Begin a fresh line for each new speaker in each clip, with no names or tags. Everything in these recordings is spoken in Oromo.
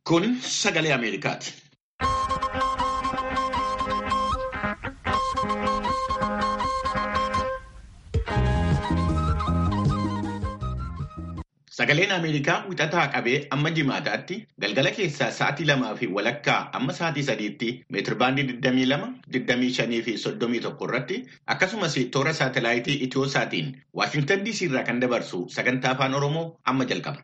Kun sagalee Ameerikaati. Sagaleen Ameerikaa wixataa qabee amma jimaataatti galgala keessaa sa'aatii lamaa fi walakkaa amma sa'aatii sadiitti meetirbaandii 22, 25 fi 31 irratti akkasumas toora saatalaayitii Itiyooosaatiin Waashintan DC irraa kan dabarsu sagantaa afaan Oromoo amma jalqaba.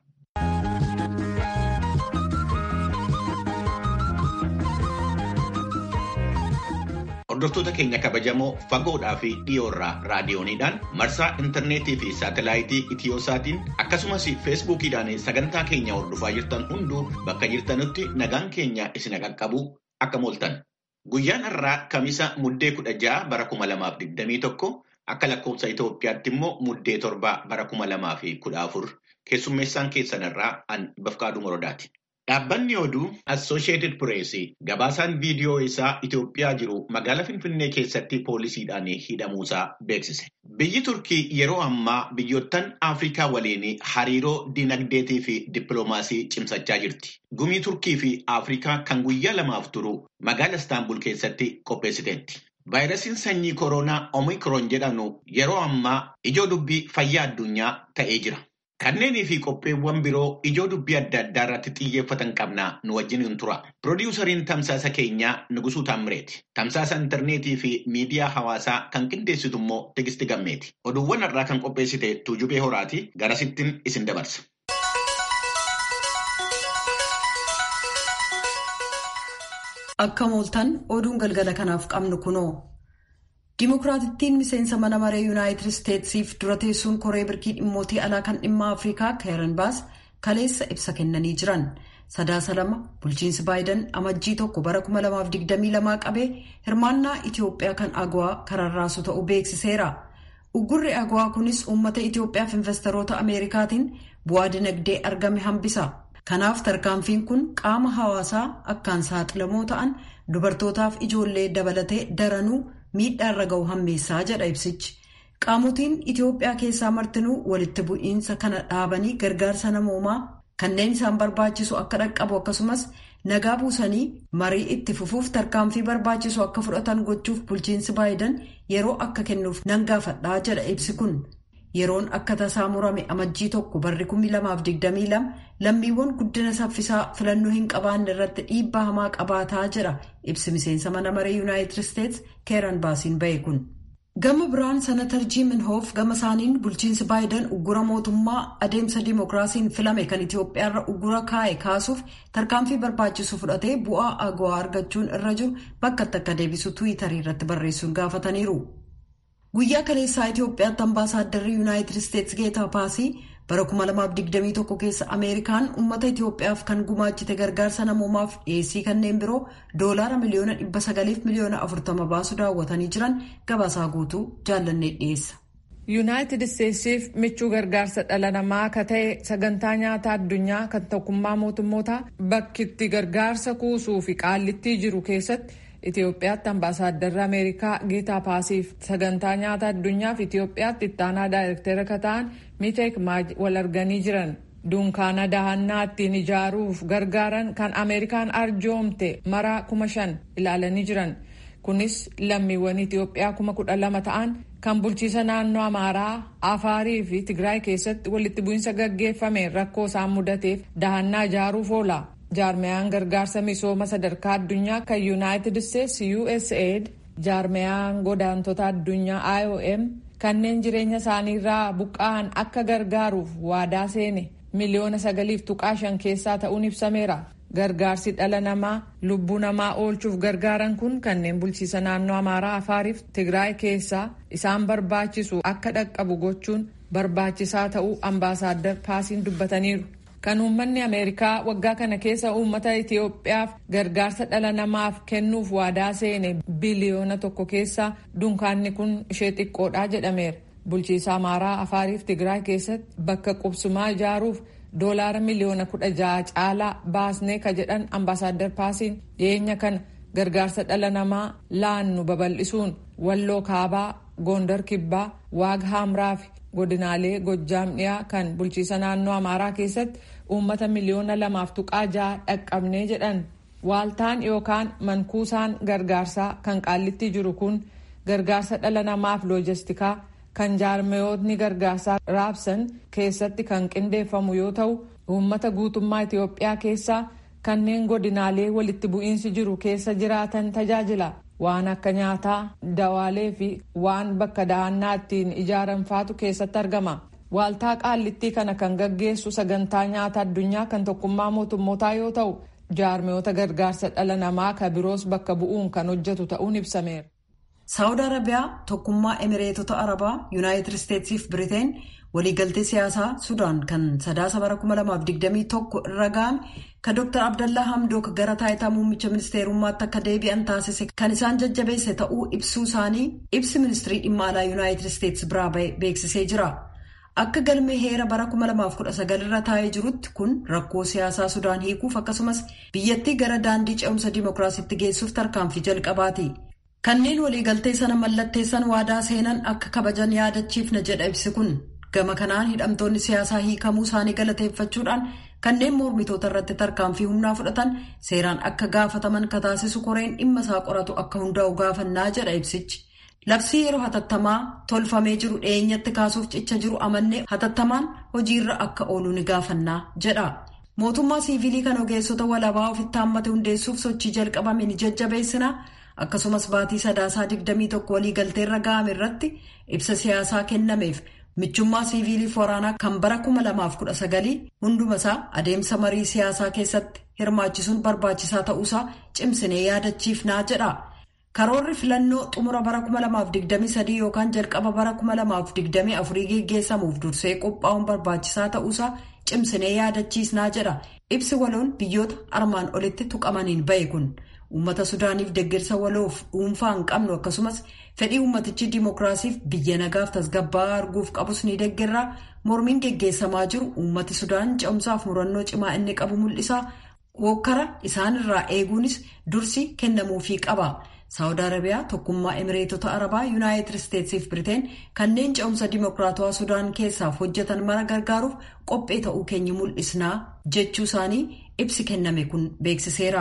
Hordoftoota keenya kabajamoo fagoodhaa fi dhiyoorraa raadiyooniidhaan marsaa intarneetii fi saatalaayitii Itiyoosaatiin akkasumas feesbuukiidhaan sagantaa keenya hordofaa jirtan hunduu bakka jirtanutti nagaan keenya isin qaqqabu akka mooltan. Guyyaan har'aa kamisa muddee kudha ja'a bara kuma lamaaf digdamii tokko akka lakkoofsa Itoophiyaatti immoo muddee torba bara kuma lamaa fi kudha afur keessummeessaan keessan irraa an bafqaaduu morodaati. Dhaabbanni oduu Assooshieetid Pireesii gabaasaan viidiyoo isaa Itoophiyaa jiru magaalaa Finfinnee keessatti poolisiidhaan hidhamuusaa beeksise. Biyyi Turkii yeroo ammaa biyyoottan Afrikaa waliin hariiroo dinagdeetii fi dippiloomaasii cimsachaa jirti. Gumii Turkii fi Afrikaa kan guyyaa lamaaf turu magaalaa Istaanbul keessatti qopheessiteetti. Vaayirasiin sanyii koronaa Omikron jedhamu yeroo ammaa ijoo dubbii fayyaa addunyaa ta'ee jira. Kanneenii fi qopheewwan biroo ijoo dubbii adda addaa irratti xiyyeeffatan qabna nu wajjin hin tura. Piroodyuusariin tamsaasa keenyaa Nugusuu Taammireeti. Tamsaasa intarneetii fi miidiyaa hawaasaa kan qindeessitu immoo Tigisti Gammeeti. Oduuwwan har'aa kan qopheessite Tuujubee Horaati. Garasittiin isin dabarsa.
Akka mooltan oduun galgala kanaaf qabnu kunoo. Dimokiraatittiin miseensa mana maree yuunaayitid isteetsiif dura teessuun koree birkii dhimmootii alaa kan dhimma afrikaa keeran baas kaleessa ibsa kennanii jiran sadaasa lama bulchiinsi baayidan amajjii tokko bara 2022 qabee hirmaannaa itiyoophiyaa kan agawaa kararraasu ta'uu beeksiseera uggurri agawaa kunis uummata itiyoophiyaaf investoroota ameerikaatiin bu'aa dinagdee argame hambisa kanaaf tarkaanfiin kun qaama hawaasaa akkaan saaxilamoo ta'an dubartootaaf ijoollee dabalatee daranuu. miidhaa irra ga'u hammeessaa jedha ibsichi qaamotiin itiyoophiyaa keessaa martinuu walitti bu'iinsa kana dhaabanii gargaarsa namoomaa kanneen isaan barbaachisu akka dhaqqabu akkasumas nagaa buusanii marii itti fufuuf tarkaanfii barbaachisu akka fudhatan gochuuf bulchiinsi baayidan yeroo akka kennuuf nan gaafadhaa jedha ibsi kun yeroon akka tasaa murame amajjii tokko barri 2022 lammiiwwan guddina saffisaa filannoo hin qabaanne irratti dhiibbaa hamaa qabaataa jedha ibsi miseensa mana maree yuunaayitid isteets keeran baasiin ba'e kun. gama biraan sanatar jiimin hoof gama isaaniin bulchiinsi baayidan uggura mootummaa adeemsa dimookiraasiin filame kan itiyoophiyaarra uggura kaa'e kaasuuf tarkaanfii barbaachisu fudhatee bu'aa agawaa argachuun irra jiru bakkatti akka deebisu tuwitarii irratti barreessuun gaafataniiru. guyyaa kaleessaa itiyoophiyaatti ambaasaadarri yuunaayitid isteets geetaa paasii bara 2021 keessa ameerikaan uummata itiyoophiyaaf kan gumaachite gargaarsa namoomaaf dhiyeessii kanneen biroo doolaara miliyoona 900 miliyoona 40 baasu daawwatanii jiran gabaasaa guutuu jaallannee dhiyeessa.
yuunaayitid isteetsiif michuu gargaarsa dhala namaa akka ta'e sagantaa nyaata addunyaa kan tokkummaa mootummoota bakkitti gargaarsa kuusuu fi qaallittii jiru keessatti. Itoophiyaatti ambaasaaddarri Ameerikaa Geetaa Paasiif sagantaa nyaata addunyaaf Itoophiyaatti ittaanaa daayirektera akka ta'an Miiteek Maaj wal arganii jiran. Dunkaana dahannaa ittiin ijaaruuf gargaaran kan Ameerikaan arjoomte maraa kuma shan ilaalanii jiran. Kunis lammiiwwan Itoophiyaa kuma kudha lama ta'an kan bulchiisa naannoo Amaaraa, Afaarii fi Tigraay keessatti walitti bu'iinsa gaggeeffame rakkoo isaan mudateef dahannaa ijaaruuf oola. jaarmeyaan gargaarsa misooma sadarkaa addunyaa kan yuunaayitid isteets usaid jaarmeyaan godaantota addunyaa iom kanneen jireenya isaaniirraa buqqa'an akka gargaaruuf waadaa seene miliyoona sagaliif tuqaa shan keessaa ta'uun ibsameera gargaarsi dhala namaa lubbuu namaa oolchuuf gargaaran kun kanneen bulchiisa naannoo amaaraa afaariif tigraay keessaa isaan barbaachisu akka dhaqqabu gochuun barbaachisaa ta'uu ambaasaaddar paasiin dubbataniiru. kan uummanni ameerikaa waggaa kana keessa uummata itiyoophiyaaf gargaarsa dhala namaaf kennuuf waadaa seene biliyoona tokko keessa dunkaanni kun ishee xiqqoodhaa jedhameera bulchiisa amaaraa afaariif tigraay keessatti bakka qubsumaa ijaaruuf doolaara miliyoona kudha ja'a caalaa baasnee ka jedhan ambaasaaddar paasiin dhiyeenya kana gargaarsa dhala namaa laannu babal'isuun walloo kaabaa goondar kibbaa waag haamraa fi godinaalee gojjaam dhiyaa kan bulchiisa naannoo amaaraa keessatti uummata miliyoona lamaaf tuqaa ja'a dhaqqabnee jedhan waaltaan yookaan mankuusaan gargaarsaa kan qaallitti jiru kun gargaarsa dhala namaaf loojistikaa kan jaarmayootni gargaarsaa raabsan keessatti kan qindeeffamu yoo ta'u uummata guutummaa Itoophiyaa keessaa kanneen godinaalee walitti bu'iinsi jiru keessa jiraatan tajaajila waan akka nyaataa dawaalee fi waan bakka dahannaa ittiin ijaaran faatu keessatti argama. Waaltaa qaallittii kana kan gaggeessu sagantaa nyaata addunyaa kan tokkummaa mootummootaa yoo ta'u jaarmayoota gargaarsa dhala namaa ka biroos bakka bu'uun kan hojjetu ta'uun ibsameera.
saawud arabiyaa tokkummaa emireetota arabaa yuunaayitid isteetsii fi biriteen waliigaltee siyaasaa sudaan kan sadaasa bara 2021 irra ga'ame kan dr abdallaa hamdook gara taayitaa muummicha ministeerummaatti akka deebi'an taasise kan isaan jajjabeesse ta'uu ibsuu isaanii ibsi ministirii dhimma alaa yuunaayitid isteets biraa beeksisee jira. akka galmee heera bara 2019 irra taa'ee jirutti kun rakkoo siyaasaa sudaan hiikuuf akkasumas biyyattii gara daandii ce'umsa dimookiraasiitti geessuuf tarkaanfii jalqabaati. kanneen waliigaltee sana mallatteessan waadaa seenan akka kabajan yaadachiifna jedha ibsi kun gama kanaan hidhamtoonni siyaasaa hiikamuu isaanii galateeffachuudhaan kanneen mormitoota irratti tarkaanfii humnaa fudhatan seeraan akka gaafataman kataasisu koreen dhimma isaa qoratu akka hundaa'u gaafannaa jedha ibsichi. labsii yeroo hatattamaa tolfamee jiru dhiyeenyatti kaasuuf cicha jiru amannee hatattamaan hojiirra akka oolu ni gaafannaa jedha. mootummaa siivilii kan ogeessota walabaa ofitti hammate hundeessuuf sochii jalqabame ni jajjabeessina. akkasumas baatii sadaasaa 21 waliigalteerra ga'ame irratti ibsa siyaasaa kennameef michummaa siiviiliif waraanaa kan bara 2019 hundumasaa adeemsa marii siyaasaa keessatti hirmaachisuun barbaachisaa ta'uusaa cimsinee yaadachiifnaa jedha. karoorri filannoo xumura bara 2023 yookaan jalqaba bara 2024 geggeessamuuf dursee qophaa'uun barbaachisaa ta'uusaa cimsinee yaadachiisnaa jedha ibsi waloon biyyoota armaan olitti tuqamaniin ba'e kun. uummata sudaaniif deeggarsa waloof dhuunfaa hin qabnu akkasumas fedhii uummatichi dimookiraasiif biyya nagaaf tasgabbaa'aa arguuf qabus ni deeggarra mormiin geggeessamaa jiru uummati sudaan ce'umsaaf murannoo cimaa inni qabu mul'isa hokkara isaanirraa eeguunis dursi kennamuufii qaba saawud arabiyaa tokkummaa emireetota arabaa yuunaayitid isteetsiif biriteen kanneen ce'umsa dimookiraatawaa sudaan keessaaf hojjetan mara gargaaruuf qophee ta'uu keenya mul'isnaa jechuu isaanii ibsi kenname kun beeksiseera.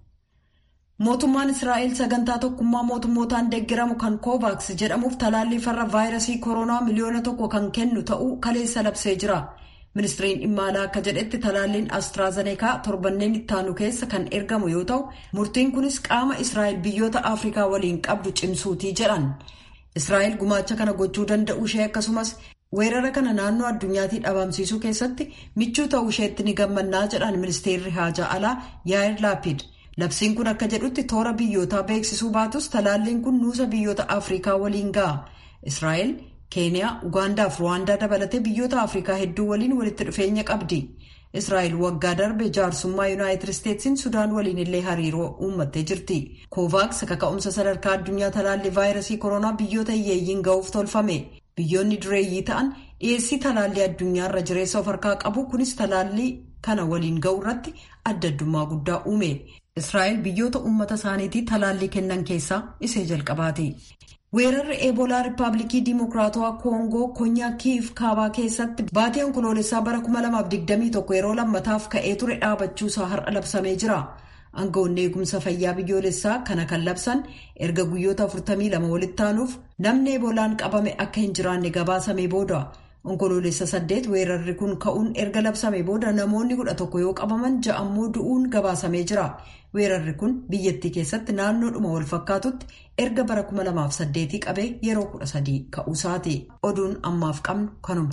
mootummaan israa'el sagantaa tokkummaa mootummootaan deeggaramu kan kovaaks jedhamuuf talaallii farra vaayirasii koronaa miliyoona tokko kan kennu ta'uu kaleessa labsee jira ministiriin dhimma alaa akka jedhetti talaalliin astraazaneekaa torbanneen ittaanu keessa kan ergamu yoo ta'u murtiin kunis qaama israa'el biyyoota afrikaa waliin qabdu cimsuutii jedhan israa'el gumaacha kana gochuu danda'uu ishee akkasumas weerara kana naannoo addunyaatii dhabamsiisuu keessatti michuu ta'uu isheetti ni gammannaa jedhan ministeerri haajaa alaa yaa'ir laapid. labsiin kun akka jedhutti toora biyyootaa beeksisuu baatus talaalliin kun nuusa biyyoota afrikaa waliin ga'a israa'el keeniyaa ugaandaa fi ruwaandaa dabalatee biyyoota afrikaa hedduu waliin walitti dhufeenya qabdi israa'el waggaa darbe jaarsummaa yuunaayitid isteetsiin sudaan waliin illee hariiroo uummattee jirti koovaaks kaka'umsa sadarkaa addunyaa talaallii vaayirasii koronaa biyyoota hiyyeeyyiin ga'uuf tolfame biyyoonni dureeyyii ta'an dhiyeessii talaallii addunyaarra jireessa of harkaa qabu kunis talaallii kana waliin ga'u irratti adda addummaa guddaa uume. israa'el biyyoota uummata isaaniitii talaallii kennan keessaa isee jalqabaati. weerarri eebolaa riippaabilikii diimokiraatawaa koongoo konyaa kiif kaabaa keessatti baatii onkoloolessaa bara 2021 yeroo lammataaf ka'ee ture dhaabachuusaa har'a labsamee jira. aangawoonni eegumsa fayyaa biyyoolessaa kana kan labsan erga guyyoota 42 walitti aanuuf namni eebolaan qabame akka hin jiraanne gabaasamee booda. onkoloolessa saddeet weerarri kun ka'uun erga labsame booda namoonni kudha tokko yoo qabaman ja'ammoo du'uun gabaasamee jira weerarri kun biyyattii keessatti naannoodhuma wal fakkaatutti erga bara 2008 qabee yeroo 13 ka'uusaati oduun ammaaf qabnu kanuma.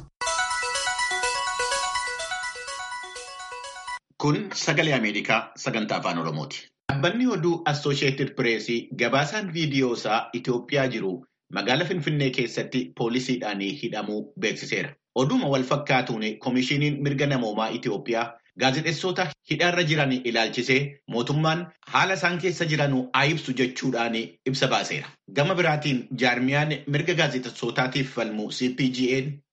kun sagalee ameerikaa sagantaa afaan oromooti. dhaabbanni oduu assosheetid pireesii gabaasaan viidiyoosaa itiyoophiyaa jiru. Magaala Finfinnee keessatti poolisiidhaan hidhamuu beeksiseera. Oduma wal fakkaatuun Komishiiniin Mirga Namoomaa Itiyoophiyaa gaazexeessota hidhaarra jiran ilaalchisee mootummaan haala isaan keessa jiran haa ibsu jechuudhaan ibsa baaseera. Gama biraatiin jaarmiyaan mirga gaazexeessotaatiif falmu CPGN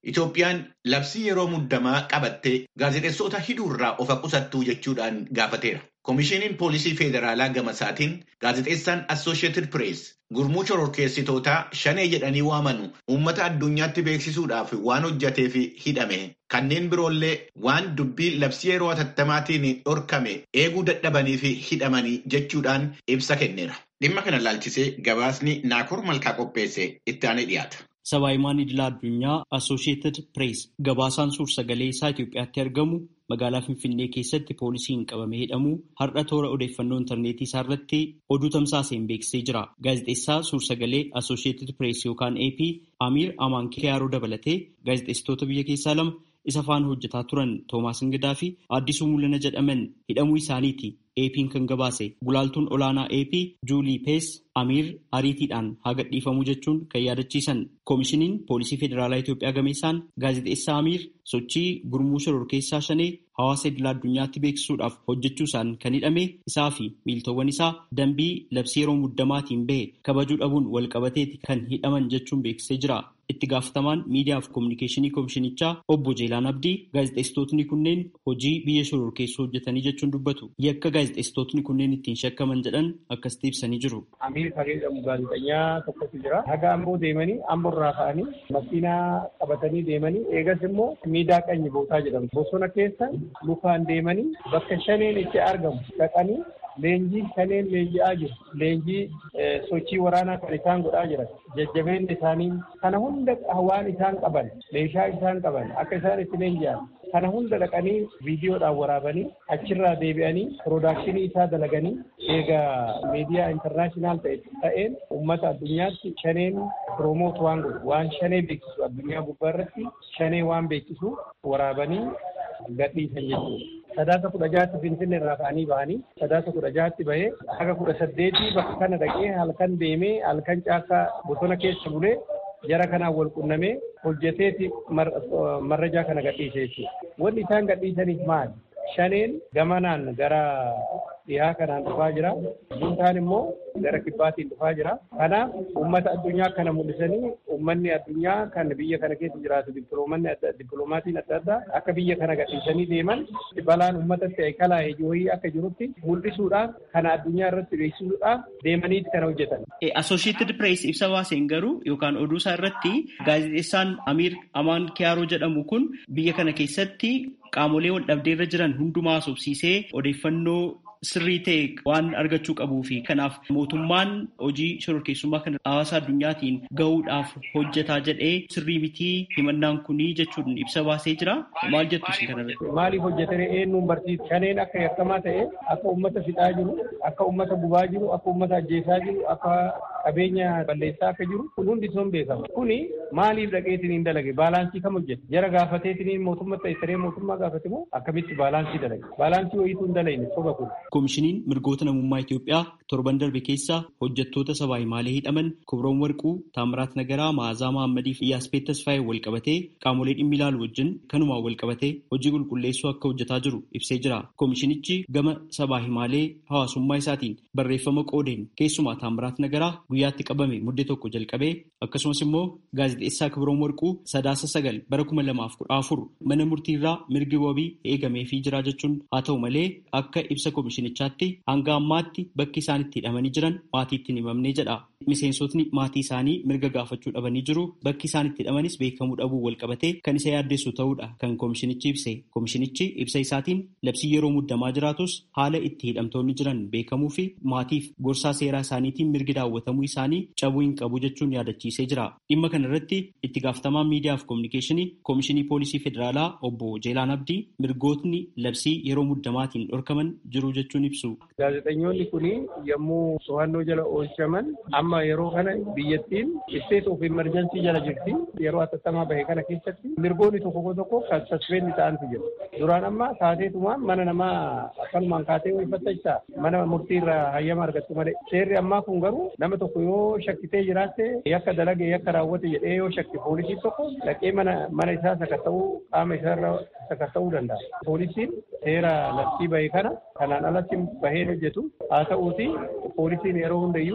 Itoophiyaan labsii yeroo muddamaa qabattee gaazexeessota hiduurraa of qusattuu jechuudhaan gaafateera. Koomishiniin Poolisii Federaalaa gamasaatiin gaazexeessaan Assooshiyetid Pirees gurmuu shororkeessitootaa shanee jedhanii waamanu uummata addunyaatti beeksisuudhaaf waan hojjateef hidhame kanneen biroollee waan dubbii labsii yeroo atattamaatiin dhorkame eeguu dadhabaniif hidhamanii jechuudhaan ibsa kenneera. Dhimma kana laalchisee gabaasni Naakoor Malkaa qopheesse itti aanee dhiyaata.
Sabaahimaan idila addunyaa Assooshiyetid Pirees gabaasaan suur-sagalee isaa Itoophiyaatti argamu magaalaa Finfinnee keessatti poolisiin qabamee hidhamuu har'a toora odeeffannoo intarneetii isaa irratti oduu tamsaaseen beeksisee jira. Gaazexeessaa suur-sagalee Assooshiyetid Pirees yookaan AP Amiir Amaan Kiyaaroo dabalatee gaazexeessitoota biyya keessaa lama isa faana hojjetaa turan Toomaas Ingidaa fi Addisuu Mul'ana jedhaman hidhamuu isaaniiti. AP'n kan gabaase gulaaltuun olaanaa AP Juulii Pees Amiir ariitiidhaan haa gadhiifamuu jechuun kan yaadachiisan koomishiniin poolisii federaalaa Itoophiyaa gameessaan gaazexeessaa Amiir sochii gurmuu shororkeessaa shanee hawaasa idila addunyaatti beeksisuudhaaf hojjechuusaan kan hidhame isaa fi miiltowwan isaa dambii labsii yeroo muddamaatiin bahe kabajuu dhabuun walqabateeti kan hidhaman jechuun beeksisee jira. Itti gaafatamaan miidiyaa fi koominikeeshinii koomishinichaa obbo Jeelaan Abdii gaazexeessitootni kunneen hojii biyya shororkeessuu hojjetanii jechuun dubbatu. Yakka gaazexeessitootni kunneen ittiin shakkaman jedhan akkasitti ibsanii jiru.
Amiir kan jedhamu gaazexeessaa tokkotu jira. Haga amboo deemanii amboorraa ka'anii makiinaa qabatanii deemanii eegas immoo miidaa qanyi bootaa jedhamu. Bosona keessa lukaan deemanii bakka shaneen itti argamu dhaqanii leenjii shaneen leenji'aa jiru. Leenjii sochii waraanaa kan isaan godhaa jiran. Jajjabeenyi isaanii kana hunda waan isaan qaban meeshaa isaan qaban akka isaan itti leenji'an kana hunda dhaqanii viidiyoodhaan waraabanii achirraa deebi'anii piroodakshinii isaa dalaganii eegaa miidiyaa intarnaashinaal ta'een uummata addunyaatti shaneen piroomoot waan godhu waan shanee beeksisu addunyaa gubbaa irratti shanee waan beeksisu waraabanii gadhiisan jechuudha. Sadaasa kudha jaatti Finfinnee irraa ka'anii bahanii sadaasa kudha jaatti bahee haga kudha saddeetii bakka kana dhaqee halkan deemee halkan caakkaa bosona keessa bulee jara kanaan wal qunnamee hojjeteeti marrajaa kana gadhiise jechuudha. Wanni isaan gadhiisaniif maali? Shaneen gamanaan gara dhihaa kanaan dhufaa jira. Buntaan immoo gara kibbaatiin dhufaa jira. Kanaaf uummata addunyaa kana mul'isanii uummanni addunyaa kan biyya kana keessa jiraatu dippiloomatiin adda addaa akka biyya kana gadhiisanii deeman balaan uummatatti kalaa'e wayii akka jirutti mul'isuudhaaf kana addunyaa irratti beeksisuudhaaf deemaniiti kana hojjetan.
Associated Press ibsa baaseen garuu yookaan oduu isaa irratti gaazexeessaan Amiir Amaan Kiyaaroo jedhamu kun biyya kana keessatti qaamolee wal dhabdee irra jiran hundumaa sobsiisee odeeffannoo sirrii ta'e waan argachuu qabuu fi kanaaf mootummaan hojii shororkeessummaa kana hawaasa addunyaatiin gahuudhaaf hojjetaa jedhee sirrii mitii himannaan kunii jechuun ibsa baasee jira. Maal jettu isin kanarratti?
Maaliif hojjetanii eenyuun barsiisa? Shaneen akka yakkamaa ta'e akka uummata fixaa jiru, akka uummata gubaa jiru, akka uummata ajjeesaa jiru, akka qabeenya balleessaa akka jiru kun hundi sun beekama. Kuni maaliif dhaqeetiin hin dalage? Baalaansii kam hojjete? Jara gaafateetiin mootummaa ta'e saree mootummaa gaafate moo akkamitti baalaansii dalage? Baalaansii wayiitu hin dalagne soba kun.
Koomishiniin mirgoota namummaa Itoophiyaa torban darbe keessa hojjettoota sabaa himaalee hidhaman Kobroon Warquu, Taamiraat Nagaraa, Maazaa Mahammadii fi Iyyaaspeet Tasfaayee wal qabatee qaamolee dhimmi ilaalu wajjin kanumaan wal qabatee hojii qulqulleessuu akka hojjetaa jiru ibsee jira. Koomishinichi gama sabaa himaalee hawaasummaa isaatiin barreeffama qoodeen keessumaa Taamiraat Nagaraa guyyaatti qabame muddee tokko jalqabee akkasumas immoo gaazexeessaa Kibroon Warquu sadaasa sagal bara kuma lamaaf kudha afur mana murtiirraa mirgi wabii eegameefii jira jechuun haa ta'u malee akka ibsa koomishinichaatti hanga ammaatti bakki isaan itti hidhamanii jiran maatiitti hin himamnee jedha. Miseensotni maatii isaanii mirga gaafachuu dhabanii jiru. Bakki isaan itti hidhamanis beekamuu dhabuu wal qabatee kan isa yaaddeessu ta'uudha kan koomishinichi ibse. Koomishinichi ibsa isaatiin labsii yeroo muddamaa jiraatus haala itti hidhamtoonni jiran beekamuu fi maatiif gorsaa seeraa isaaniitiin mirgi daawwatamuu isaanii cabuu hin qabu jechuun yaadachiisee jira. Dhimma kana irratti itti gaafatamaan miidiyaa fi koominikeeshinii koomishinii poolisii federaalaa obbo Jeelaan Abdii mirgootni labsii yeroo muddamaatiin dhorkaman jiru jechuun ibsu.
Gaazexeessitoonni kun yommuu to'annoo jala oolchaman amma yeroo kana biyyattiin state of emergency jala jirti. Yeroo hatattamaa bahe kana keessatti mirgoonni tokko tokko kan saspeendi ta'antu jiru. Duraan amma taateetumaan mana namaa akkanumaan kaatee wayiffattachaa mana murtiirraa hayyama argattu malee. Seerri ammaa kun garuu nama tokko yoo shakkitee jiraatte yakka dalage yakka raawwate jedhee yoo shakki poolisiin tokko dhaqee mana mana isaa sakatta'uu qaama isaarra sakatta'uu danda'a. Poolisiin seera labsii bahe kana kanaan alatti bahee hojjetu haa ta'uuti poolisiin yeroo hundayyuu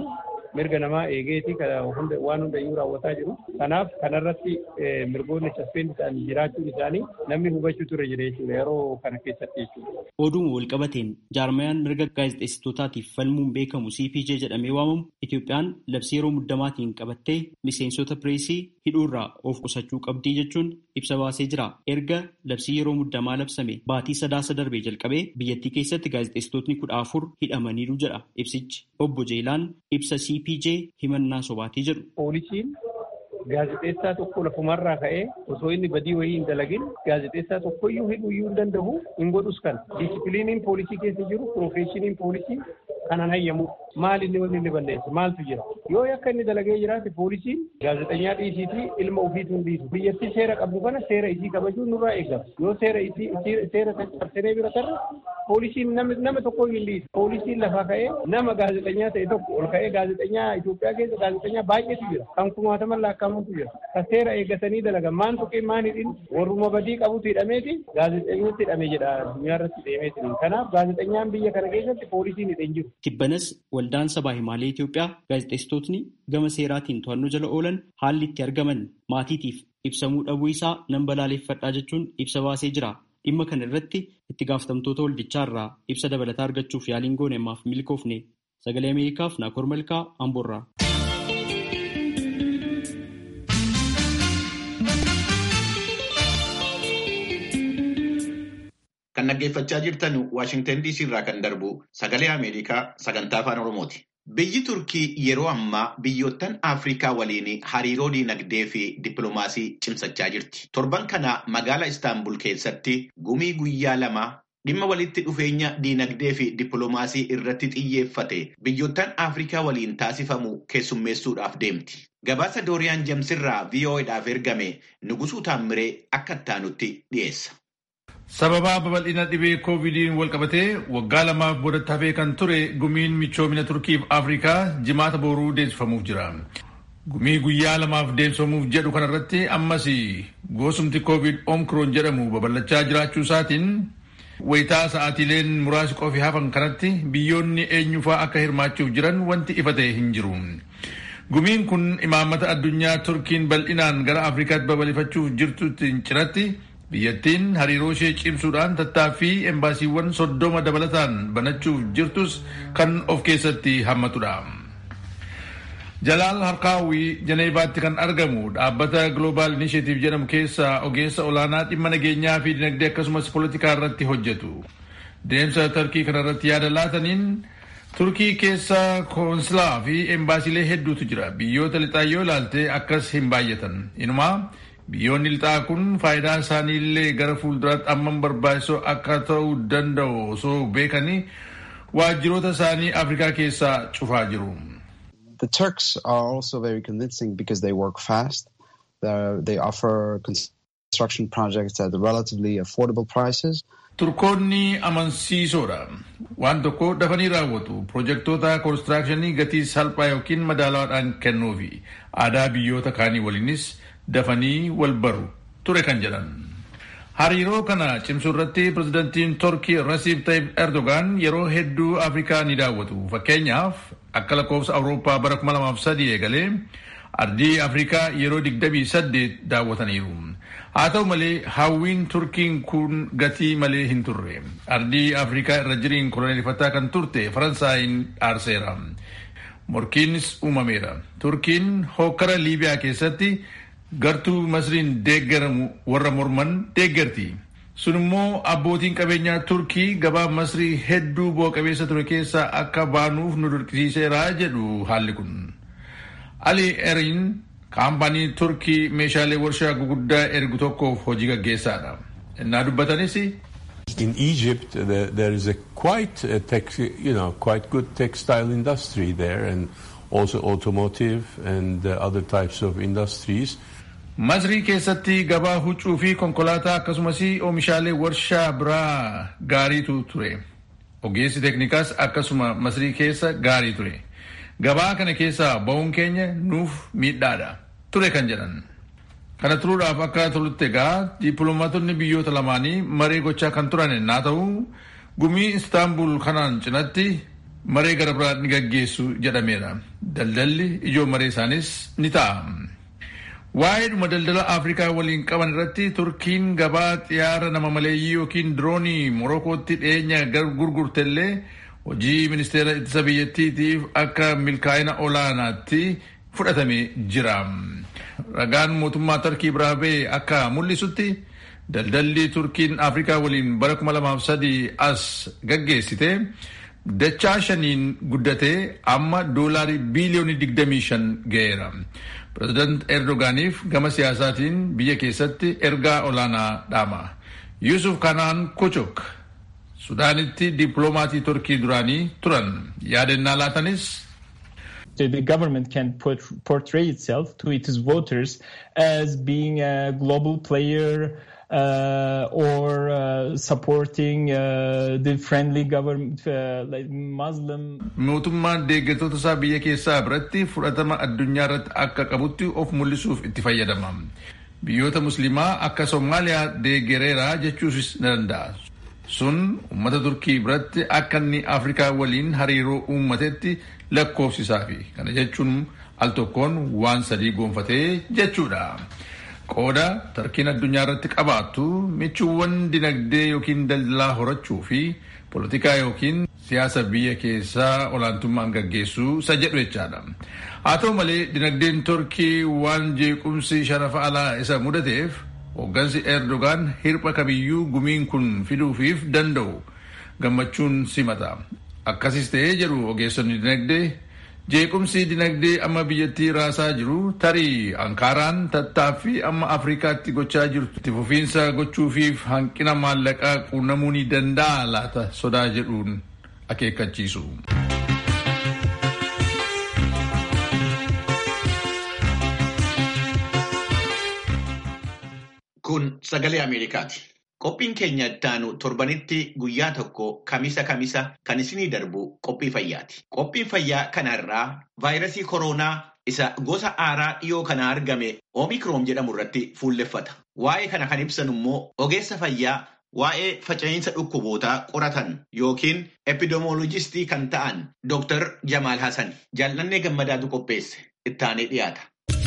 mirga namaa eegeeti waan hundayyuu raawwataa jiru. Kanaaf kanarratti mirgoonni saffeen isaanii jiraachuun isaanii namni hubachuu ture jira jechuudha yeroo kana keessatti jechuudha.
Oduuma walqabateen jaarmayaan mirga gaazexeessitootaatiif falmuun beekamu CPJ jedhamee waamamu Itoophiyaan labsii yeroo muddamaatiin qabattee miseensota pireesii hidhuurraa of qusachuu qabdii jechuun ibsa baasee jira. Erga labsii yeroo muddamaa labsame baatii sadaasa darbee jalqabee biyyattii keessatti gaazexeessitootni kudha afur hidhamaniiru jedha ibsichi. Obbo Jeelaan ibsa CPJ himannaa sobaatii jedhu.
Poolisiin gaazexeessaa tokko lafumarraa ka'ee osoo inni badii wayii hin dalagin gaazexeessaa tokkoyyuu hidhuu iyyuu hin danda'u hin godhus kana. Diisipiliiniin poolisii keessa jiru piroofeeshiniin poolisii kanan hayyamu maal inni wanni inni balleesse maaltu jira yoo yakka inni dalagee jiraate poolisiin gaazexanyaa dhiisiitii ilma ofiitu hin dhiisu biyyattii seera qabdu kana seera isii kabajuun nurraa eegama yoo seera isii seera cabsinee bira tarre poolisiin nama tokko hin dhiisu poolisiin lafaa ka'ee nama gaazexanyaa ta'e tokko ol ka'ee gaazexanyaa Itoophiyaa keessa gaazexanyaa baay'eetu jira kan kumaataman lakkaa'amantu jira kan seera eeggatanii dalagan maan tuqee maan hidhin warruma badii qabutu hidhameeti gaazexanyaatti hidhame jedha addunyaa irratti deemeetiin kanaaf gaazexanyaan biyya kana keessatti poolisiin hidheen jiru.
Tibbanas waldaan sabaa himaalee Itoophiyaa gaazexeessitootni gama seeraatiin to'annoo jala oolan haalli itti argaman maatiitiif ibsamuu dhabuu isaa nan balaaleffadhaa jechuun ibsa baasee jira. Dhimma kana irratti itti gaafatamtoota waldichaa irraa ibsa dabalataa argachuuf yaaliin goone ammaaf milkoofne sagalee Ameerikaaf Naakoor Malkaa Amboorraa.
Kan dhaggeeffachaa jirtan Waashingtan DC irraa kan darbu sagalee Ameerikaa sagantaa afaan Oromooti. Biyyi Turkii yeroo ammaa biyyoottan Afrikaa waliin hariiroo diinagdee fi dippiloomaasii cimsachaa jirti. Torban kana magaalaa Istaanbul keessatti gumii guyyaa lama dhimma walitti dhufeenya diinagdee fi dippiloomaasii irratti xiyyeeffate biyyoottan Afrikaa waliin taasifamu keessummeessuudhaaf deemti. Gabaasa Dooriyaan Jamsirraa VOAdhaaf ergame Nugusuu Taammiree akka ittaanutti dhiyeessa.
Sababa babal'ina dhibee koovidiin walqabatee waggaa lamaaf boodatti hafee kan ture gumiin michoomina Turkiif Afrikaa jimaata booruu deemsifamuuf jira. Gumii guyyaa lamaaf deemsifamuuf jedhu kanarratti ammas gosumti koovid omkroon jedhamu babal'achaa jiraachuu isaatiin wayitaa sa'aatiileen muraasi qofi hafan kanatti biyyoonni eenyufaa akka hirmaachuuf jiran wanti ifa ta'e hin jiru. Gumiin kun imaammata addunyaa Turkiin bal'inaan gara Afrikaatti babal'ifachuuf jirtutti cinatti biyyattiin hariiroo ishee cimsuudhaan tattaaffii embaasiiwwan soddoma dabalataan banachuuf jirtus kan of keessatti hammatudha. Jalaal Harkaawii Janeevaatti kan argamu dhaabbata Global Initiative jedhamu keessaa ogeessa olaanaa dhimma nageenyaa fi dinagdee akkasumas poolitikaa irratti hojjetu. Deemsa Turkii kanarratti yaada laataniin Turkii keessa koonsilaa fi embaasiilee hedduutu jira. Biyyoota lixaa yoo ilaalte akkas hin baay'atan. Inumaa biyyoonni lixaa kun faayidaan isaanii illee gara fuulduraatti amman barbaachisoo akka ta'uu danda'u osoo beekanii waajjiroota isaanii Afrikaa keessaa cufaa jiru.
The Turks are also very convincing because they work fast. They're, they offer construction projects at relatively affordable prices.
Turkoonni amansiisoodha. Waan tokko dafanii raawwatu. Pirojektoota koonistiraakshanii gatii salphaa yookiin madaalawaadhaan kennuufi aadaa biyyoota kaanii waliinis dafanii wal baru ture kan jedhan. Hariiroo kana cimsuu irratti pirezidantiin Turkii Rasiib Tayyip Erdogaan yeroo hedduu Afrikaa ni daawwatu. Fakkeenyaaf akka lakkoofsa Awurooppaa bara 2003 eegalee ardii Afrikaa yeroo 28 daawwataniiru. Haa ta'u malee hawwiin Turkiin kun gatii malee hin turre. Ardii Afrikaa irra jiriin koloneeffataa kan turte Faransaayiin aarseera. Morkiinis uumameera. Turkiin hokkara Liibiyaa keessatti gartuu Masriin deeggaramu warra morman deeggarti. Sun immoo abbootiin qabeenyaa Turkii gabaa Masrii hedduu bu'a qabeessa ture keessaa akka baanuuf nu dirqisiiseera jedhu haalli kun. Ali Erin kaampaanii Turkii meeshaalee warshaa guguddaa ergu tokkoof hojii gaggeessaadha. Innaa dubbatanis.
In Egypt, there, there is a quite a tex, you know quite good textile industry there, and also automotive and uh, other types of industries.
Masrii keessatti gabaa huccuu fi konkolaataa akkasumas oomishaalee warshaa biraa gaariitu ture. Ogeessi teeknikaas akkasuma Masrii keessa gaarii ture. Gabaa kana keessaa ba'uun keenya nuuf miidhaadha ture kan jedhan. Kana turuudhaaf akka tolutti egaa dippiloomaatonni biyyoota lamaanii maree gochaa kan turan yennaa ta'u gumii Istaanbul kanaan cinatti maree gara biraa ni gaggeessu jedhameera. Daldalli ijoo maree isaanis ni ta'a. Waa'eedhuma daldala Afrikaa waliin qaban irratti Turkiin gabaa xiyyaara nama maleeyyii yookiin diroonii Morokootti dhiyeenya gurgurtellee hojii ministeera ittisa biyyattiitiif akka milkaa'ina olaanaatti fudhatamee jira. Ragaan mootummaa Turkii biraa ba'e akka mul'isutti daldalli Turkiin Afrikaa waliin bara 2003 as gaggeessite dachaa shaniin guddatee amma doolaarii biiliyoonii 25 ga'eera. Pireezidaant Erdogaaniif gama siyaasaatiin biyya keessatti ergaa olaanaa dhaama. Yusuf Kanaan Kuchuk Sudaanitti dippiloomatii Turkii duraanii turan yaadannaa laatanis
the government can put, portray itself to its voters as being a global player uh, or uh, supporting uh, the friendly government, like Muslim.
Mootummaan deeggartoota isaa biyya keessaa biratti fudhatama addunyaa irratti akka qabutti of mul'isuuf itti fayyadama. Biyyoota musliimaa akka Somaaliyaa deeggareera jechuusis ni danda'a. Sun uummata Turkii biratti akka inni Afrikaa waliin hariiroo uummatetti lakkoofsisaa fi kana jechuun al tokkoon waan sadii gonfatee jechuudha. Qooda tarkiin addunyaa irratti qabaattu michuuwwan dinagdee yookiin daldalaa horachuu fi poolitikaa yookiin siyaasa biyya keessaa olaantummaan gaggeessuu isa jedhu jechaadha. Haa ta'u malee dinagdeen Turkii waan jeequmsi sharafa alaa isa mudateef hooggansi Erdogaan hirpha kamiyyuu gumiin kun fiduufiif danda'u gammachuun simata. Akkasis ta'ee jedhu ogeessonni dinagdee jeequmsi dinagdee amma biyyattii raasaa jiru tarii ankaaraan tattaaffii amma afrikaatti gochaa jirtu itti fufiinsa gochuufiif hanqina maallaqaa quunnamuu ni danda'a laata sodaa jedhuun akeekkachiisu.
Kun sagalee Ameerikaati. Qophiin keenya ittaanu torbanitti guyyaa tokko kamisa kamisa kan isinii darbu qophii fayyaati. Qophiin fayyaa kanarraa vaayirasii koronaa isa gosa haaraa dhiyoo kana argame oomikroon jedhamu irratti fuulleffata. Waa'ee kana kan ibsan immoo ogeessa fayyaa waa'ee faca'insa dhukkubootaa qoratan yookiin epidemiolojistii kan ta'an Dr. Jamaal Hassan jaallannee gammadaatu qopheesse ittaanee dhiyaata.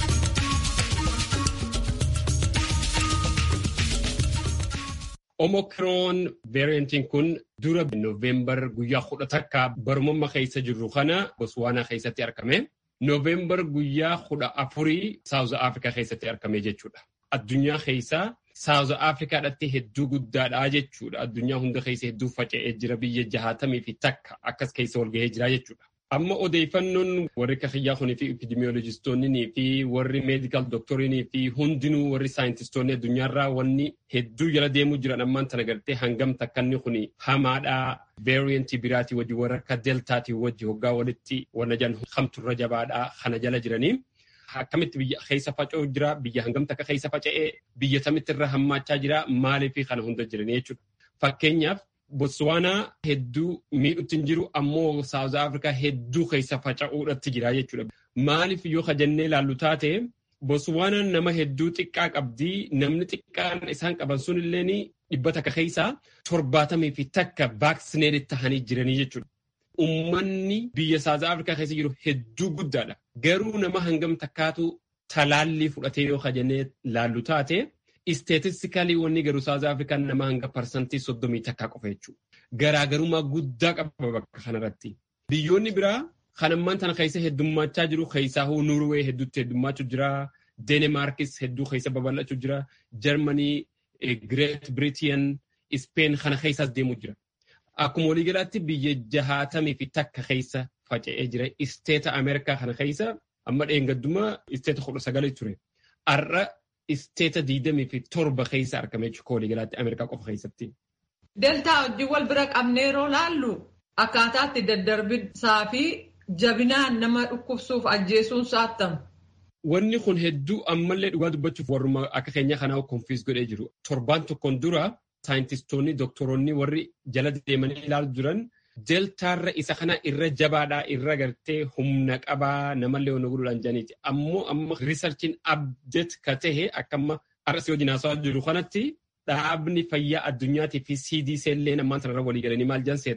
Omokroon variantiin kun dura Noovembar guyyaa kudha takka barumamma keessa jirru kana Botswaanaa keessatti argame. Noovembar guyyaa kudha afurii Saawuz Afrikaa keessatti argame jechuudha. Addunyaa keessaa Saawuz Afrikaadhaatti hedduu guddaadha jechuudha. Addunyaa hunda keessa hedduu faca'ee jira biyya jahaatamii fi takka akkas keessa walgahee jira jechuudha. Amma odeeffannoon warri kiyyaa kunii fi epidemiolojistoonnii fi warri meedikaal dooktoriinii fi hundinuu warri saayintistoonni addunyaarraa wanni hedduu jala deemuu jiran ammaan tana gartee hangam takkanni kuni hamaadhaa veeriyantii biraatii wajji warra akka deeltaatii wajji hoggaa walitti wanna jan hamturra jabaadhaa kana jala jiranii. Akkamitti biyya keessa faca'uu jira biyya hangam takka keessa faca'ee biyya samitti irra hammaachaa jira maaliif kana hunda jiranii jechuudha. Fakkeenyaaf Botswaanaa hedduu miidhutti hin jiru ammoo Saawuz Afrikaa hedduu keessa faca'uudhatti jira jechuudha. Maaliif yoo kajannee ilaallu taate Botswaanaan nama hedduu xiqqaa qabdi namni xiqqaan isaan qaban sun illee dhibba takka keessaa torbaatamii fi takka vaaksineerit tahanii jiranii jechuudha. Uummanni biyya Saawuz Afrikaa keessa jiru hedduu guddaadha. Garuu nama hangam takkaatu talaallii fudhatee yoo kajannee ilaallu taate. Isteetistikalii wanni garuu Saawuz Afrikaan nama hanga parsantii soddomii takkaa qofa jechuudha. Garaagarummaa guddaa qaba bakka kanarratti. Biyyoonni biraa kan ammaan tana keessa heddummachaa jiru keessaa Nuurwee hedduutti heddummachuu jira. Deenemaarkis hedduu keessa babal'achuu jira. Jarmanii, Gireet Biriitiyan, Ispeen kana keessaas deemuu jira. Akkuma waliigalaatti biyya jahaatamii fi takka keessa faca'ee jira. Isteeta Ameerikaa kana keessa amma dheengaddummaa isteeta kudha sagalii ture. Har'a isteeta diidamii fi torba keessa argame jechuudha waliigalaatti Ameerikaa qofa keessatti.
Deltaa wajjin wal bira qabnee yeroo laallu akkaataatti daddarbisaa fi jabinaan nama dhukkubsuuf ajjeesuun saattamu.
Wanni kun hedduu ammallee dhugaa dubbachuuf warruma akka keenya kanaa konfiis godhee jiru. Torbaan tokkoon dura saayintistoonni doktoroonni warri jala deemanii ilaalu jiran deltaarra isa kana irra jabaadhaa irra gartee humna qabaa namallee wanna godhuudhaan jedhaniiti. Ammoo amma riisarchiin abdeet ka tahe akka amma arsi wajjin haasawaa jiru kanatti dhaabni fayyaa addunyaatii fi CDC illee ammaan sanarra walii galanii maal jedhan seeta.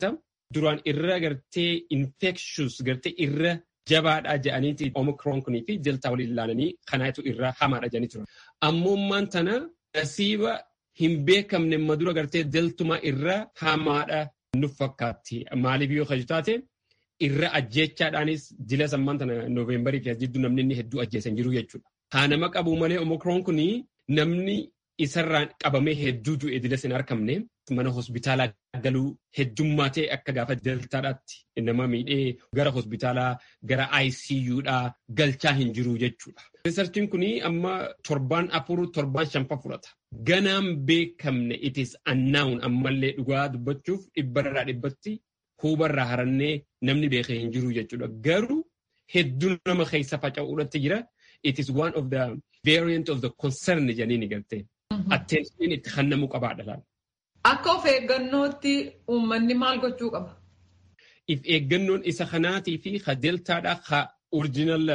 duraan irra gartee infectious gartee irra jabaadhaa jedhaniiti omikroon kunii fi deltaa waliin ilaalanii kanaatu irra hamaadha jedhanii turan. Ammummaan tana nasiiba hin beekamne madura gartee deltuma irra hamaadha nu fakkaatti. Maaliif yoo kaju taate irra ajjeechaadhaanis dila sammaan tana nooveembarii fi jidduu namni inni hedduu ajjeesan jiru jechuudha. Haa nama qabu malee omikroon kunii namni isarraan qabamee hedduu du'e dila sin argamne mana hospitaalaa galuu heddummaatee akka gaafa deltaadhaatti nama miidhee gara hospitaalaa gara ICUdhaa galchaa hin jiru jechuudha. Riisarchiin kun amma torbaan afur torbaan shanfa fudhata. Ganaan beekamne itis annaa'uun ammallee dhugaa dubbachuuf dhibbarraa dhibbatti hubarraa harannee namni beekee hin jiru jechuudha. Garuu hedduu nama keessa faca'uudhatti jira. It is one of the variant of the concern jedhanii gartee. Attention itti kennamuu qabaadha.
Akka of eeggannootti uummanni maal gochuu qaba?
If eeggannoon isa kanaatii fi ka deltaadhaa ka original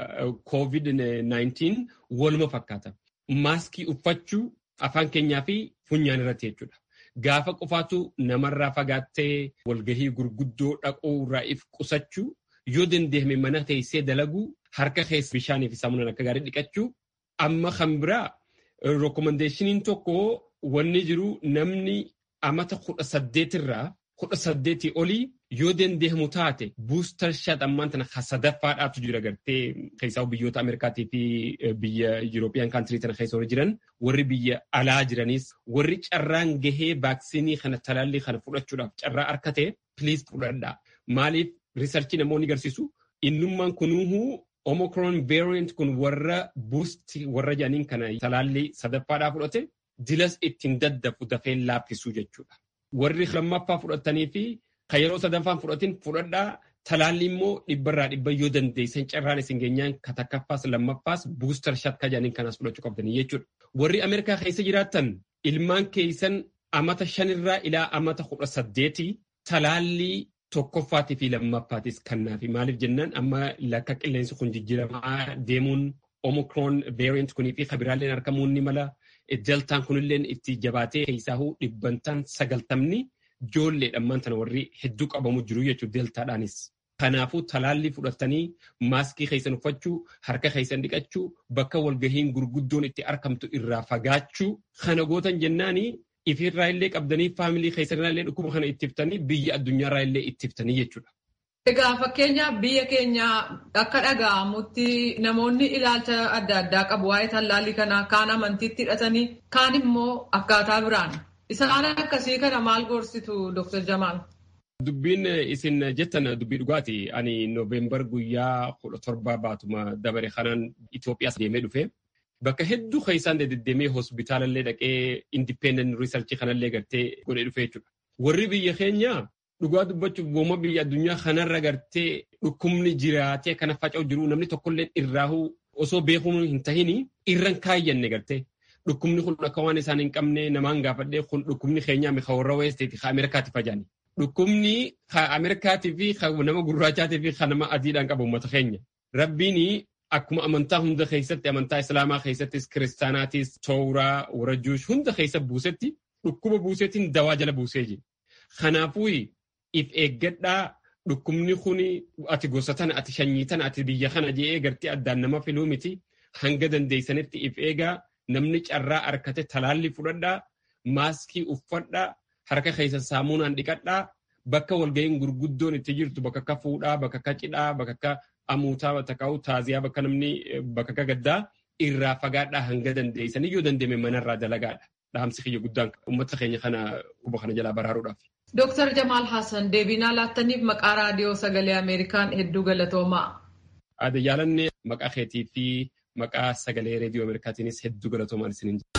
COVID-19 waluma fakkaata. Maaskii uffachuu afaan keenyaa fi funyaan irratti jechuudha. Gaafa qofaatu namarraa fagaattee walgahii gurguddoo dhaquu irraa if qusachuu yoo dandeeme mana teessee dalaguu harka keessa bishaanii fi saamunaan akka gaarii dhiqachuu amma kan biraa rekomendeeshiniin tokko wanni jiru namni amata kudha saddeetirraa kudha saddeetii olii yoo dandeemu taate buustar shaat ammaan tana sadaffaadhaatu jira gartee keessaa biyyoota Ameerikaatii fi biyya Yurooppiyaan kaantirii tana keessa warri jiran warri biyya alaa jiranis warri carraan gahee vaaksiinii kana talaallii kana fudhachuudhaaf carraa harkate piliis fudhadhaa. Maaliif riisarchii namoonni agarsiisu innummaan kunuuhuu Omicron variant kun warra buusti warra jedhaniin kana talaallii sadaffaadhaa fudhate dilas ittiin daddafu dafee laaffisuu jechuudha. Warri lammaffaa fudhatanii fi kan yeroo sadaffaan fudhatin fudhadhaa talaalli immoo dhibbarraa dhibba yoo dandeessan carraan isin geenyaan ka takkaffaas lammaffaas buustar shat ka jedhaniin kanaas fudhachuu qabdanii jechuudha. Warri Ameerikaa keessa jiraattan ilmaan keessan amata shanirraa ilaa amata kudha saddeetii talaallii tokkoffaatii fi lammaffaatis kannaafi maaliif jennaan amma lakka qilleensi kun jijjiiramaa deemuun omikroon variant kunii fi kabiraalleen argamuun ni mala deltaan kunilleen itti jabaatee keessaahuu dhibbantaan sagaltamni ijoolleedhaan tana warri hedduu qabamu jiru jechuudha deltaadhaanis. Kanaafuu talaallii fudhatanii maaskii keessan uffachuu harka keessan dhiqachuu bakka walgahiin gurguddoon itti argamtu irraa fagaachuu kana gootan jennaanii ifirraa illee qabdanii faamilii keessanirraa illee dhukkuba kana ittiftanii biyya addunyaarraa illee ittiftanii jechuudha.
Egaa fakkeenyaaf biyya keenya akka dhaga'amutti namoonni ilaalcha adda addaa qabu waa'ee tallaalii kanaa kaan amantiitti hidhatanii kaan immoo akkaataa biraan. Isaan akkasii kana maal gorsitu Dr. Jamaal?
Dubbiin isin jettan dubbii dhugaati. Ani Nooveembar guyyaa kudha torbaa baatuma dabare kanaan Itoophiyaas deemee dhufe. Bakka hedduu keessaan deddeemee hospitaalallee dhaqee independent research kanallee gartee godhee dhufe jechuudha. Warri biyya keenyaa dhugaa dubbachuuf wooma biyya addunyaa kanarra gartee dhukkubni jiraatee kana faca'u jiru namni tokkollee irraahuu osoo beekuun hin tahini irran kaayyanne gartee. Dhukkubni kun akka waan isaan hin qabne namaan gaafadhee kun dhukkubni keenyaa ka warra weesteeti ka Ameerikaatti fajaani. Dhukkubni ka Ameerikaatii fi ka nama gurraachaatii fi ka nama adiidhaan qabu uummata keenya. Rabbiin akkuma amantaa hunda keessatti amantaa islaamaa keessattis kiristaanaatis tooraa warra juush hunda keessa buusetti dhukkuba buuseetiin dawaa jala buusee jira. Kanaafuu if eeggadhaa dhukkubni kun ati gosa tana ati shanyii tana ati biyya kana je'ee gartee addaan nama filuu miti hanga dandeessanitti if eegaa namni carraa harkate talaalli fudhadhaa maaskii uffadhaa harka keessa saamunaan dhiqadhaa bakka walga'iin gurguddoon itti jirtu bakka akka fuudhaa bakka akka cidhaa bakka akka amuutaa bakka akka taaziyaa bakka namni bakka akka gaddaa irraa fagaadhaa hanga dandeessanii yoo dandeeme manarraa dalagaadha. Dhaamsi kiyya guddaan uummata keenya kana quba kana jalaa baraaruudhaaf.
Dooktar Jamaal Hassan deebinaa laattaniif maqaa raadiyoo sagalee Ameerikaan hedduu galatoomaa.
Aada yaalanne maqaa keetii fi maqaa sagalee reediyoo Ameerikaatiinis hedduu galatoomaan isiniin jira.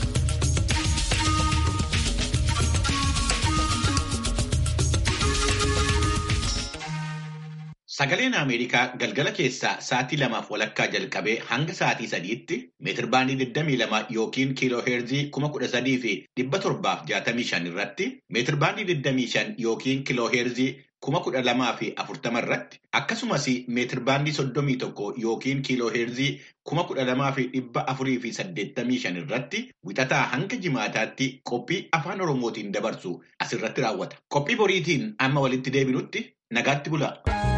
Sagaleen Ameerikaa galgala keessaa sa'aatii lamaaf walakkaa jalqabee hanga sa'aatii sadiitti meetirbaandii 22 yookiin kiiloo heerzii 13,765 irratti meetirbaandii 25 yookiin kiiloo heerzii kuma kudha lamaa fi afurtama irratti akkasumas meetir baandii soddomii tokko yookiin kiiloo heerzii kuma kudha lamaa fi dhibba afurii fi saddeettamii shan irratti wixataa hanga jimaataatti qophii afaan oromootiin dabarsu asirratti raawwata. Qophii boriitiin amma walitti deebinutti nagaatti bulaa.